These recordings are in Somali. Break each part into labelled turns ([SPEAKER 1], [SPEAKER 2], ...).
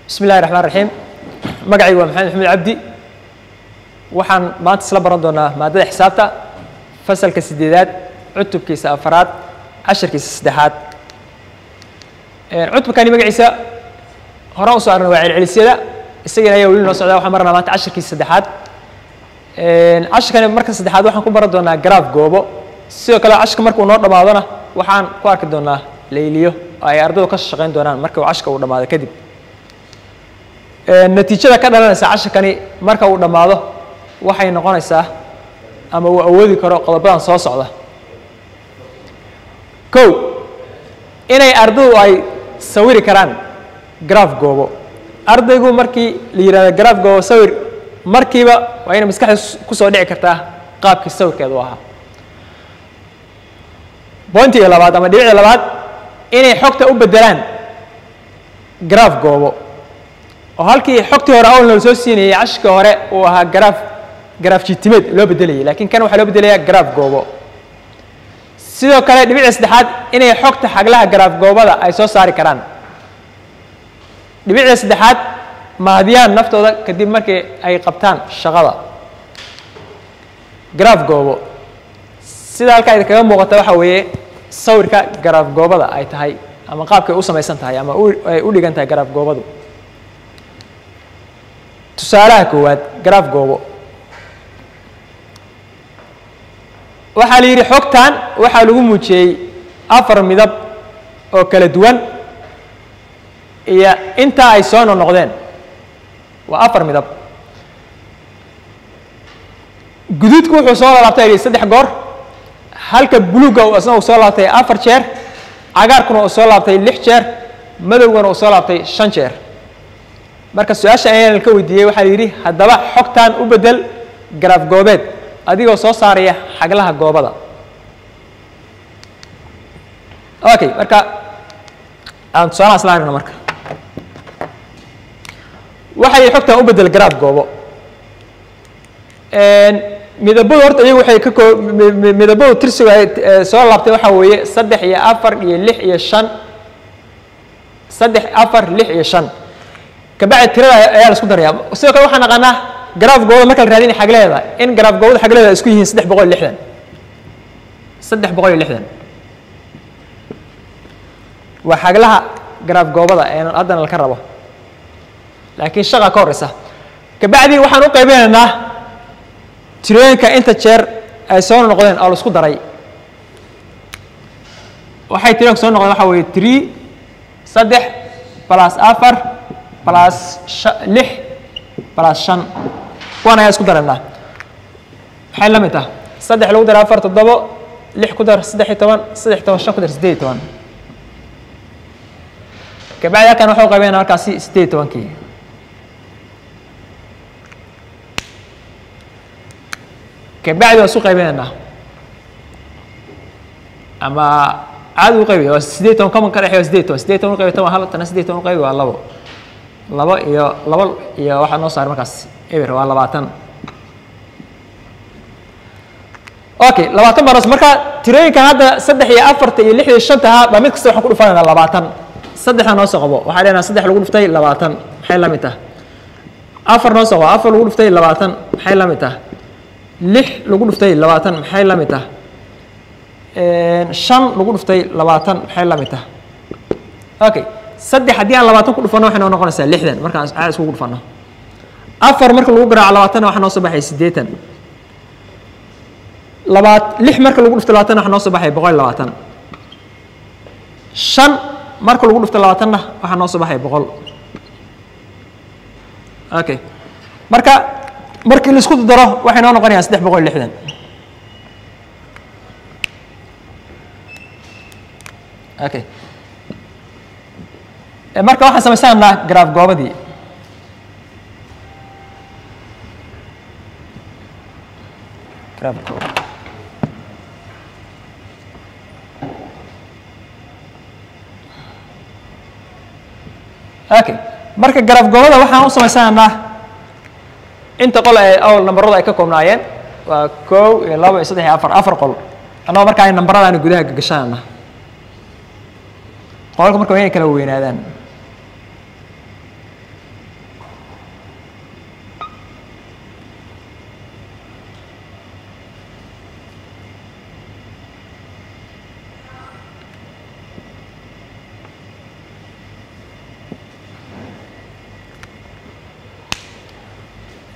[SPEAKER 1] bismi illahi raxmaan raxiim magacaygu waa maxamed maxamed cabdi waxaan maanta isla baran doonaa maadada xisaabta fasalka sideedaad cutubkiisa afaraad casharkiisa saddexaad cutubkani magaciisa horaan usoo arnay waa celcelisyada isagana ayaa weli noo socdaa waxaan maranaa maanta casharkiisa saddexaad casharkani marka saddexaad waxaan ku baran doonaa garaaf goobo sidoo kale casharka marka uu noo dhammaadona waxaan ku arki doonaa layliyo oo ay ardaydu ka shaqayn doonaan marka uu casharka uu dhammaado kadib natiijada ka dhalanaysa casharkani marka uu dhammaado waxay noqonaysaa ama uu awoodi karo qodobadan soo socda kow inay ardaydu ay sawiri karaan garaaf goobo ardaygu markii la yihahdo garaaf goobo sawir markiiba waa inay maskaxda kusoo dhici kartaa qaabkii sawirkeedu ahaa bointiga labaad ama dhibicda labaad inay xogta u bedelaan garaaf goobo oo halkii xogtii hore awl nala soo siinayay cashirkii hore uu ahaa garaaf garaaf jitimeed loo bedelayay lakiin kan waxaa loo bedelayaa garaaf goobo sidoo kale dhibicda saddexaad inay xogta xaglaha garaaf goobada ay soo saari karaan dhibicda saddexaad maadiyaan naftooda kadib markii ay qabtaan shaqada garaaf goobo sida halkaa idinkaga muuqata waxaa weeye sawirka garaaf goobada ay tahay ama qaabkay u samaysan tahay ama ay u dhigan tahay garaaf goobadu tusaalaha koowaad garaaf goobo waxaa la yidhi xogtan waxaa lagu muujiyey afar midab oo kala duwan iyo intaa ay soo noqnoqdeen waa afar midab guduudku wuxuu soo laabtay yidhi saddex goor halka buluugga isna uu soo laabtay afar jeer cagaarkuna uu soo laabtay lix jeer madowgana uu soo laabtay shan jeer marka su-aasha ayaan ka weydiiyey waxaa la yidhi haddaba xogtan u bedel garaaf goobeed adigoo soo saaraya xaglaha goobada okay marka aan tusaalaha isla aragno marka waxaa yidhi xogtan u bedel garaaf goobo midabadu horta iyagu waxay ka koo midabadu tirsigu ay soo laabtay waxaa weeye saddex iyo afar iyo lix iyo shan saddex afar lix iyo shan kabacdi tirada ayaa la isku daraya sidoo kale waxaan naqaanaa garaaf goobada marka la raadinaya xagleeda in garaaf goobada xagleeda isku yihiin saddex boqol iyo lixdan saddex boqol iyo lixdan waa xaglaha garaaf goobada ee haddana laka rabo laakiin shaqa ka horeysa kabacdi waxaan u qaybinaynaa tirooyinka inta jeer ay soo noqdeen oo la isku daray waxay tirooyinka soo noqdeen waxaa weeye tree saddex plus afar plus lix plus shan kuwan ayaa isku daraynaa maxay la mid tah saddex lagu dara afar toddobo lix ku dar saddex iyo toban saddex toban shan ku dar siddeed iyo toban kabacdi halkan waxau qaybinayna markaasi siddeed iyo tobankii kabacdi waa isu qaybinaynaa ama caadi u qaybaya waa siddeed toban common ka dhexeya waa siddeed toban siddeed toban u qaybiy toban hal tana siddeed toban u qaybi waa labo labo iyo labo iyo waxaa noo saaray markaas eber waa labaatan okay labaatan baa marka tirooyinkan hadda saddex iyo afarta iyo lix iyo shanta ahaa baa mid kasta waxaan ku dhufanaynaa labaatan saddexda noo soo qabo waxaa leenaha saddex lagu dhuftay labaatan maxay la mid tah afar noo soo qabo afar lagu dhuftay labaatan maxay la mid tah lix lagu dhuftay labaatan maxay la mid tah shan lagu dhuftay labaatan maxay la mid tah okay saddex haddii aan labaatan ku dhufano waxay noo noqonaysaa lixdan markaan caad iskugu dhufano afar marka lagu garaaco labaatanna waxaa noo soo baxay siddeetan labaad lix marka lagu dhufto labaatanna waxaa noo soo baxay boqol iyo labaatan shan marka lagu dhufto labaatanna waxaa noo soo baxay boqol okay marka markii la isku daro waxay noo noqonayaan saddex boqol iyo lixdan okay marka waxaan samaysananaa garaaf goobadii garaaf goob okay marka garaaf goobada waxaan u samaysananaa inta qol ee awal nambarada ay ka koobnaayeen waa kow iyo labo iyo saddex iyo afar afar qol annagoo marka ay nambaradaani gudaha gagashanana qolka marka waa inay kala weynaadaan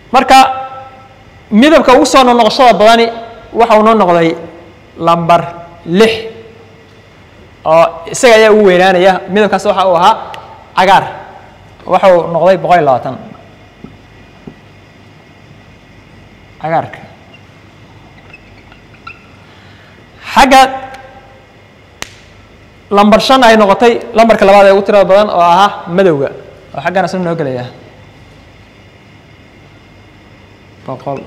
[SPEAKER 1] marka midabka ugu soo noqnoqoshada badani waxa uu noo noqday lamber lix oo isaga ayaa ugu weynaanaya midabkaas waxa uu ahaa cagaar waxa uu noqday boqol iyo labaatan cagaarka xagga lamber shan ay noqotay lambarka labaad ee ugu tirada badan oo ahaa madowga oo xaggana soo noo gelaya boqol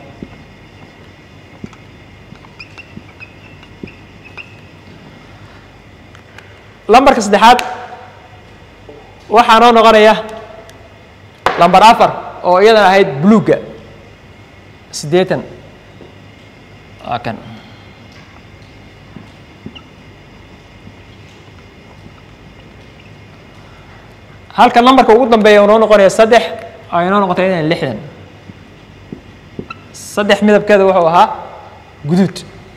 [SPEAKER 1] lambarka saddexaad waxaa noo noqonaya lamber afar oo iyadan ahayd bluga siddeetan waa kan halka lambarka ugu dambeeya uu noo noqonaya saddex ay noo noqotay idan lixdan saddex midabkeeda wuxuu ahaa guduud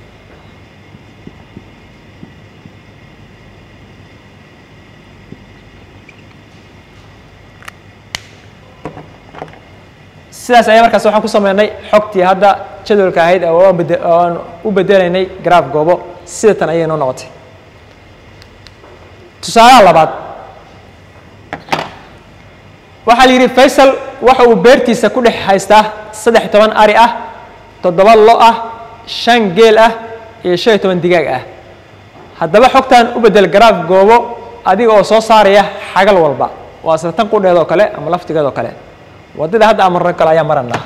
[SPEAKER 1] sidaas ayaa markaas waxaan ku sameynay xogtii hadda jadwalka ahayd oo aan bede oo aan u bedelaynay graf goobo sida tan ayay noo noqotay tusaalaha labaad waxaa la yidhi faysal waxa uu beertiisa ku dhex haystaa saddex iyo toban ari ah toddoba lo ah shan geel ah iyo shan iyo toban digaag ah haddaba xogtan u bedel garaaf goobo adiga oo soo saaraya xagal walba waa sida tan qudheed oo kale ama laftigeed oo kale waddada hadda amarno kale ayaa maranaa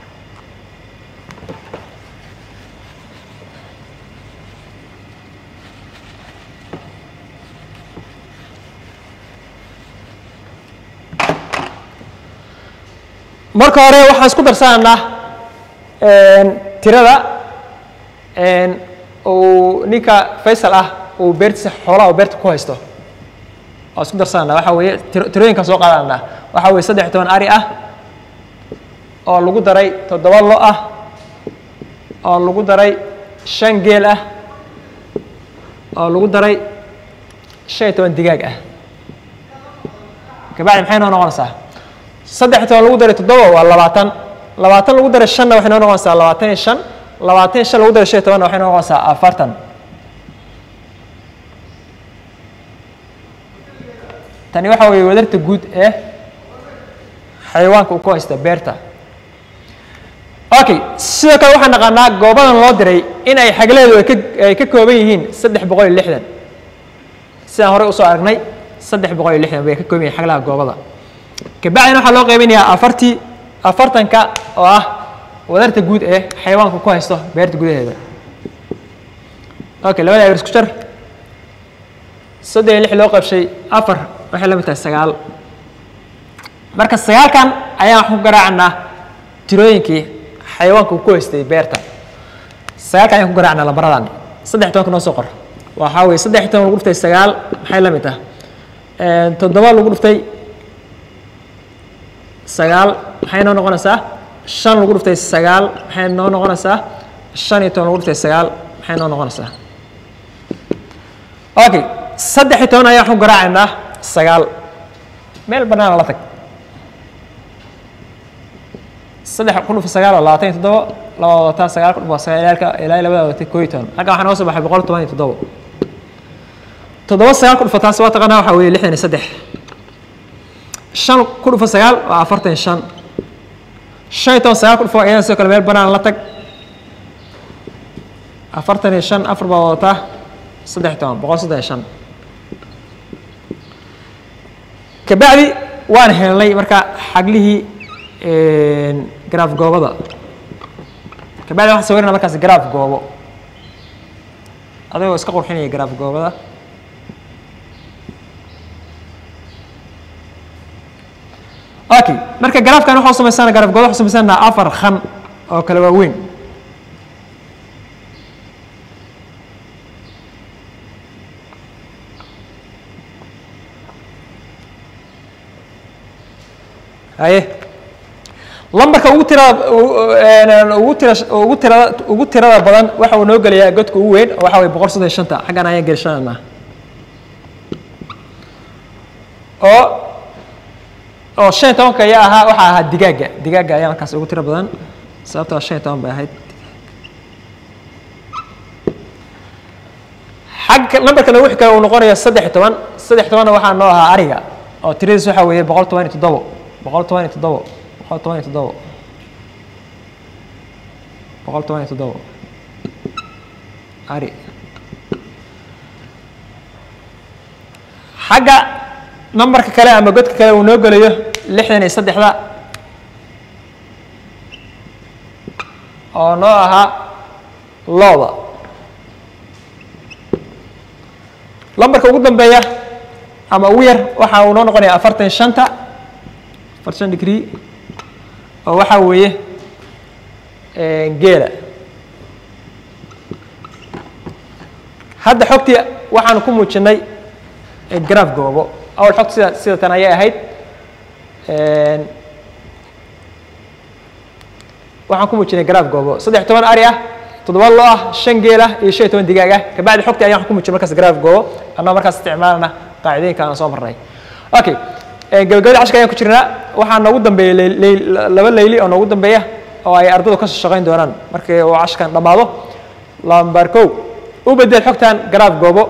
[SPEAKER 1] marka hore waxaan isku darsanaynaa tirada uu ninka faysal ah uu beertiisa xoolaha uu beerta ku haysto waa isku darsananaa waxaa weeye tiro tirooyinkaan soo qaadanaa waxaa weeye saddex iyo toban ari ah oo lagu daray toddoba lo ah oo lagu daray shan geel ah oo lagu daray shan iyo toban digaag ah kabacdi maxay noo noqonaysaa saddex iyo toban lagu daray toddoba waa labaatan labaatan lagu daray shanna waxay noo noqonaysaa labaatan iyo shan labaatan iyo shan lagu daray shan iyo tobanna waxay noo noqonaysaa afartan tani waxa weeye wadarta guud ee xayawaanka uu ku haysta beerta okay sidoo kale waxaan naqaanaa goobadan loo diray in ay xagleedu ay ka ay ka kooban yihiin saddex boqol iyo lixdan sidaan horey usoo aragnay saddex boqol iyo lixdan bay ka kooban yihin xaglaha goobada kabacdina waxaa loo qaybinayaa afartii afartanka oo ah wadarta guud ee xayawaanka ku haysto beerta gudaheeda okay labada eber isku jar soddon iyo lix loo qaybshay afar waxay la mid tahay sagaal marka sagaalkan ayaan wax ku garaacanaa tirooyinkii xayawaanka uu ku haystay beerta sagaalkan ayaan ku garaacnaa lambaradan saddex iyo tobanka noo soo qor waxaa weeye saddex iyo toban lagu dhuftay sagaal maxay la mid tahay toddoba lagu dhuftay sagaal maxay noo noqonaysaa shan lagu dhuftay sagaal maxay noo noqonaysaa shan iyo toban lagu dhuftay sagaal maxay noo noqonaysaa okay saddex iyo toban ayaan wax ku garaacaynaa sagaal meel bannaan la tag saddex ku dhufa sagaal oo labaatan iyo toddoba laba wadataa sagaal ku dhufa sagaalka ilaa labada wadatay koo iyo toban halkan waxaa noo soo baxay boqol toban iyo toddoba toddoba sagaal ku dhufa taas waa taqaanaa waxaa weeye lixdan iyo saddex shan ku dhufa sagaal waa afartan iyo shan shan iyo toban sagaal ku dhufa iyadana sidoo kale meel bannaan la tag afartan iyo shan afar baa wadataa saddex iyo toban boqol saddex iyo shan kabacdi waan helnay marka xaglihii garaaf goobada kabacdi waxaan sawirana markaas garaaf goobo adigoo iska qurxinaya garaaf goobada okay marka garaafkan waxaa samaysana garaaf goobo waxaa samaysana afar khan oo kale waaweyn haye lambarka ugu tirada ugu tira ugu tirada ugu tirada badan waxa uu noo gelayaa godka ugu weyn oo waxa weye boqol soddon iyo shanta xaggan ayaan gelishanaynaa oo oo shan iyo tobanka ayaa ahaa waxaa ahaa digaaga digaaga ayaa markaas ugu tiro badan sababtoo shan iyo toban bay ahayd xagga nambarka nagu xigaya uu noqonayo saddex iyo toban saddex iyo tobanna waxaa noo ahaa ariga oo tiradiis waxaa weeye boqol toban iyo toddobo boqol toban iyo toddobo boqol toban iyo toddobo boqol toban iyo toddobo ari xagga nambarka kale ama godka kale uu noo gelayo lixdan iyo saddexda oo noo ahaa looda lambarka ugu dambeeya ama ugu yar waxa uu noo noqonaya afartan iyo shanta afartan degree oo waxaa weeye geela hadda xogtii waxaanu ku muujinay graf goobo awal xogta sida sida tan ayay ahayd waxaan ku muujinay graf goobo saddex toban ari ah toddoba loo ah shan geel ah iyo shan iyo toban digaag ah kabacdi xogtii ayaan ku muujinay markaas graf goobo annagoo markaas isticmaalana qaacidooyinka aan soo marnay okay gabagabada cashka ayaan ku jirnaa waxaa noogu dambeeya leyl laba leyli oo noogu dambeeya oo ay ardadu ka soo shaqayn doonaan markii uu cashkan dhammaado lambar kow u bedel xogtan graf goobo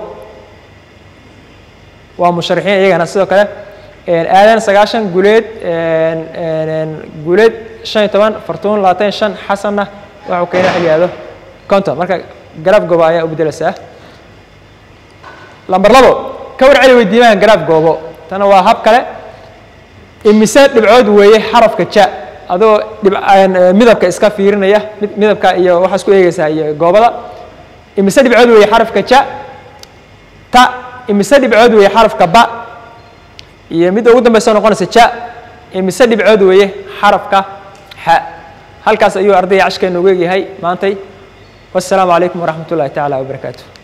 [SPEAKER 1] waa musharaxiin iyagana sidoo kale aadan sagaashan guleed guleed shan iyo toban fartuun labaatan iyo shan xasanna waxuu keena xilyaado conton marka graf goobo ayaa u bedelaysaa lambar labo ka war celi weydiimahan graf goobo tana waa hab kale imise dhibcood weeye xarafka ja adoo dhib midabka iska fiirinaya midabka iyo waxaa isku eegeysaa iyo goobada imise dhibcood weeye xarafka ja ta imise dhibcood weeye xarafka ba iyo midda ugu dambeysa noqonaysa ja imise dhibcood weeye xarafka xa halkaas ayuu ardayga cashkeena ugu egyahay maantay wassalaamu calaykum waraxmat ullahi tacaala wabarakaatu